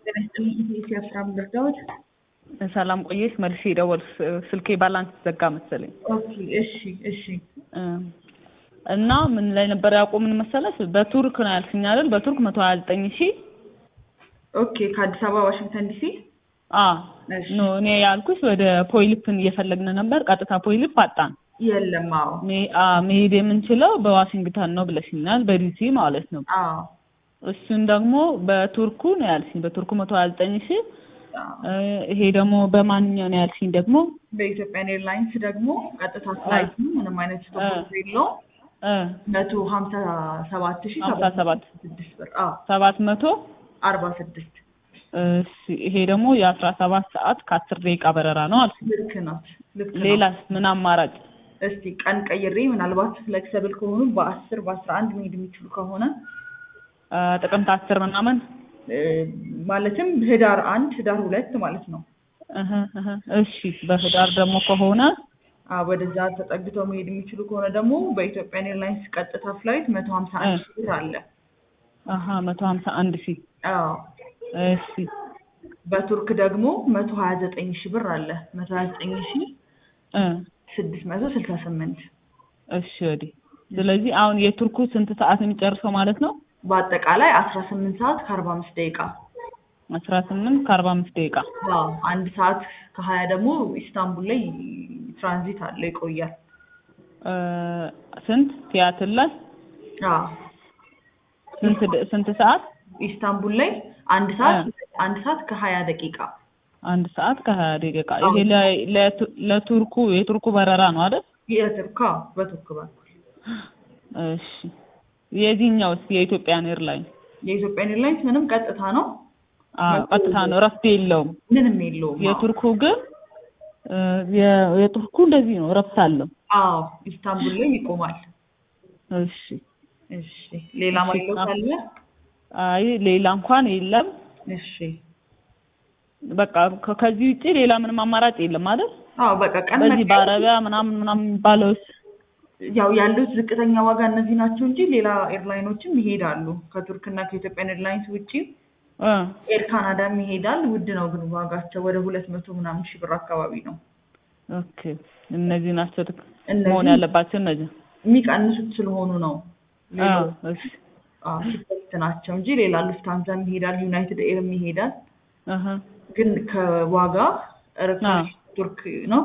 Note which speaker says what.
Speaker 1: የአስራ አምስት ዳዎች
Speaker 2: ሰላም ቆየሽ። መልሼ ደወል ስልኬ ባላንስ ዘጋ መሰለኝ።
Speaker 1: ኦኬ እሺ እሺ
Speaker 2: እና ምን ላይ ነበር ያቆምን መሰለሽ? በቱርክ ነው ያልሽኝ አይደል? በቱርክ መቶ ሀያ ዘጠኝ ሺህ
Speaker 1: ኦኬ ከአዲስ አበባ ዋሽንግተን ዲሲ
Speaker 2: አ
Speaker 1: እሺ።
Speaker 2: ኖ እኔ ያልኩሽ ወደ ፖይልፕን እየፈለግን ነበር። ቀጥታ ፖይልፕ አጣን።
Speaker 1: የለም አዎ
Speaker 2: ሜ- አ መሄድ የምንችለው በዋሽንግተን ነው ብለሽኛል፣ በዲሲ ማለት ነው።
Speaker 1: አዎ
Speaker 2: እሱን ደግሞ በቱርኩ ነው ያልሽኝ፣ በቱርኩ መቶ ሀያ ዘጠኝ ሺህ
Speaker 1: አዎ።
Speaker 2: እ ይሄ ደግሞ በማንኛው ነው ያልሽኝ ደግሞ
Speaker 1: በኢትዮጵያን ኤርላይንስ ደግሞ ቀጥታ ፍላይት ነው ምንም አይነት ስቶፕ የለውም
Speaker 2: እ
Speaker 1: መቶ ሀምሳ ሰባት ሺ
Speaker 2: ሀምሳ ሰባት
Speaker 1: ስድስት ብር አዎ
Speaker 2: ሰባት መቶ
Speaker 1: አርባ ስድስት
Speaker 2: እሺ ይሄ ደግሞ የአስራ ሰባት ሰዓት ከአስር ደቂቃ በረራ ነው አልሽኝ።
Speaker 1: ልክ ናት ልክ ናት።
Speaker 2: ሌላስ ምን አማራጭ?
Speaker 1: እስቲ ቀን ቀይሬ ምናልባት ፍሌክሰብል ከሆኑ በአስር በአስራ አንድ መሄድ የሚችሉ ከሆነ
Speaker 2: አ ጥቅምት አስር ምናምን
Speaker 1: እ፣ ማለትም ህዳር አንድ ህዳር ሁለት ማለት ነው
Speaker 2: እህ እህ እሺ በህዳር ደግሞ ከሆነ
Speaker 1: አ ወደዛ ተጠግተው መሄድ የሚችሉ ከሆነ ደግሞ በኢትዮጵያን ኤርላይንስ ቀጥታ ፍላይት መቶ ሀምሳ አንድ ሺህ ብር አለ።
Speaker 2: አሀ መቶ ሀምሳ አንድ ሺህ
Speaker 1: አዎ
Speaker 2: እሺ
Speaker 1: በቱርክ ደግሞ መቶ ሀያ ዘጠኝ ሺህ ብር አለ። መቶ ሀያ ዘጠኝ ሺህ
Speaker 2: እ
Speaker 1: ስድስት መቶ ስልሳ ስምንት
Speaker 2: እሺ ወዲህ ስለዚህ አሁን የቱርኩ ስንት ሰዓት ነው የሚጨርሰው ማለት ነው?
Speaker 1: በአጠቃላይ አስራ ስምንት ሰዓት ከአርባ አምስት ደቂቃ
Speaker 2: አስራ ስምንት ከአርባ አምስት ደቂቃ
Speaker 1: አዎ አንድ ሰዓት ከሀያ ደግሞ ኢስታንቡል ላይ ትራንዚት አለ ይቆያል።
Speaker 2: እ ስንት ሲያትል ላይ
Speaker 1: አዎ
Speaker 2: ስንት ደ- ስንት ሰዓት?
Speaker 1: ኢስታንቡል ላይ አንድ ሰዓት አንድ ሰዓት ከሀያ ደቂቃ
Speaker 2: አንድ ሰዓት ከሀያ ደቂቃ ይሄ ለ- ለቱ- ለቱርኩ የቱርኩ በረራ ነው አይደል?
Speaker 1: የቱርክ አዎ በቱርክ በኩል
Speaker 2: እሺ የዚህኛውስ የኢትዮጵያን ኤርላይን
Speaker 1: የኢትዮጵያን ኤርላይንስ ምንም ቀጥታ ነው
Speaker 2: አዎ ቀጥታ ነው እረፍት የለውም።
Speaker 1: ምንም የለውም። አዎ።
Speaker 2: የቱርኩ ግን እ የ- የቱርኩ እንደዚህ ነው እረፍት አለው።
Speaker 1: አዎ ኢስታንቡል ላይ ይቆማል።
Speaker 2: እሺ
Speaker 1: እሺ ሌላ ማይለው ካለ
Speaker 2: አይ ሌላ እንኳን የለም።
Speaker 1: እሺ
Speaker 2: በቃ ከ- ከዚህ ውጪ ሌላ ምንም አማራጭ የለም አይደል?
Speaker 1: አዎ በቃ ቀን
Speaker 2: በዚህ
Speaker 1: መቀየር-
Speaker 2: በአረቢያ ምናምን ምናምን የሚባለውስ
Speaker 1: ያው ያሉት ዝቅተኛ ዋጋ እነዚህ ናቸው እንጂ ሌላ ኤርላይኖችም ይሄዳሉ። ከቱርክና ከኢትዮጵያን ኤርላይንስ ውጪ
Speaker 2: እ
Speaker 1: ኤር ካናዳም ይሄዳል። ውድ ነው ግን ዋጋቸው ወደ ሁለት መቶ ምናምን ሺህ ብር አካባቢ ነው።
Speaker 2: ኦኬ እነዚህ ናቸው ትክ-
Speaker 1: እነዚህ
Speaker 2: መሆን ያለባቸው እነዚህ።
Speaker 1: የሚቀንሱት ስለሆኑ ነው።
Speaker 2: አዎ እሺ
Speaker 1: አዎ ቺፐስት ናቸው እንጂ ሌላ ሉፍታንዛም ይሄዳል፣ ዩናይትድ ኤርም ይሄዳል።
Speaker 2: አሀ
Speaker 1: ግን ከዋጋ ርካሽ ቱርክ ነው።